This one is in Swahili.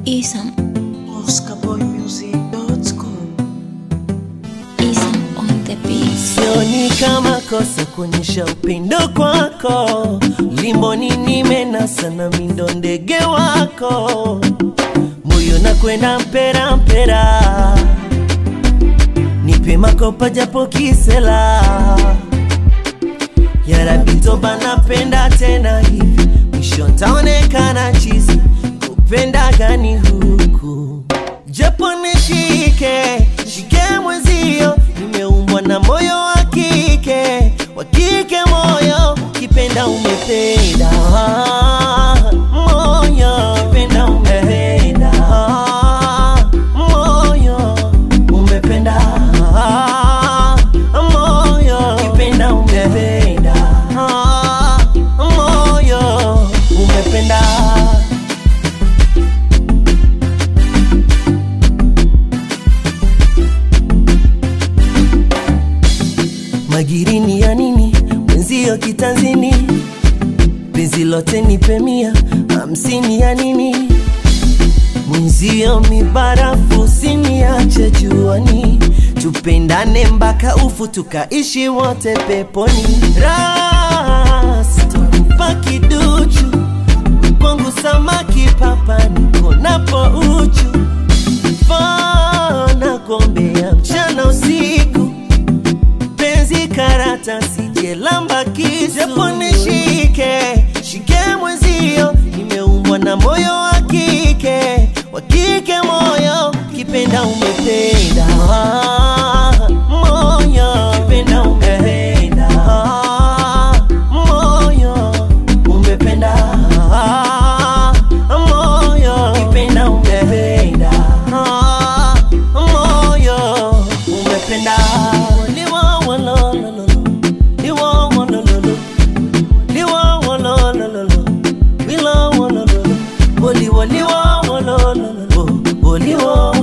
Isam, oscarboymusic.com Isam on the beat. Sioni kama kosa kuonyesha upendo kwako, limboni nimenasa na mindo ndege wako, moyo na kwenda mpera mpera, nipe makopa japo kisela, yarabitoba napenda tena hivi, mwisho ntaonekana chizi, kupenda gani huku japo nishike shike mwezio, nimeumbwa na moyo wa kike, wa kike moyo, kipenda umependa moyo, kipenda umependa moyo, umependa moyo, kipenda umependa moyo, umependa magirini ya nini mwenzio kitanzini penzi lote nipe mia hamsini ya nini mwenzio mibarafu siniache juani tupendane mpaka ufu tukaishi wote peponi rastakupa kiduchu kwangu samaki papa niko napo uchu fana kuombea mchana usiku penzi karata sijelamba kisu japo nishike shike mwezio nimeumbwa na moyo wa kike wa kike moyo kipenda umependa moyo kipenda umependa moyo umependa moyo kipenda umependa moyo umependa liwa walololo liwa walololo liwa walololo liwa walololo woli woli wa walololo woli wa